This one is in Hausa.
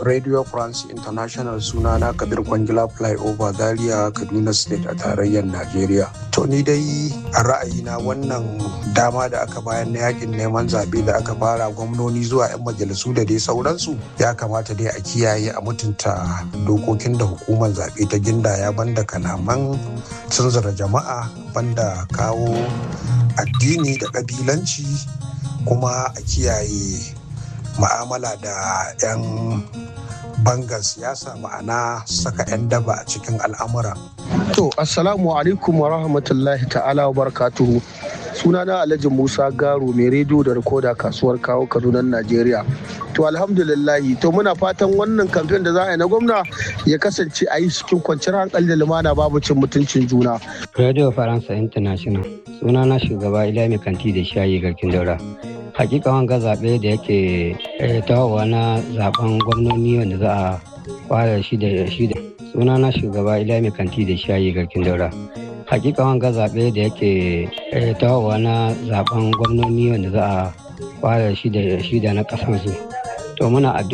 Radio France International sunana Kabir Kwangila Flyover Zaria Kaduna State a tarayyar Najeriya. To ni dai a ra'ayina wannan dama da aka bayan na yakin neman zaɓe da aka fara gwamnoni zuwa 'yan majalisu da dai sauransu ya kamata dai a kiyaye a mutunta dokokin da hukumar zaɓe ta gindaya banda kalaman tunzura jama'a banda kawo addini da ƙabilanci kuma a kiyaye ma'amala da 'yan bangar siyasa ma'ana saka 'yan daba a cikin al'amura. To, Assalamu alaikum wa rahmatullahi ta'ala wa barakatuhu. Sunana Alhaji Musa Garo mai rediyo da rikoda kasuwar kawo Kaduna Najeriya. To alhamdulillahi to muna fatan wannan kamfen da za a yi na gwamna ya kasance a yi cikin kwanciyar hankali da lumana babu cin mutuncin juna. Radio Faransa International. Sunana shugaba Ilami Kanti da Shayi Garkin Daura. hakika wanga zaɓe da yake tawowa na zaben gwamnoni wanda za a fara shi da shi da suna na shugaba ilami kanti da shayi garkin daura hakika wanga zaɓe da yake tawowa na zaben gwamnoni wanda za a fara shi da shi da na ƙasansu to muna addu'a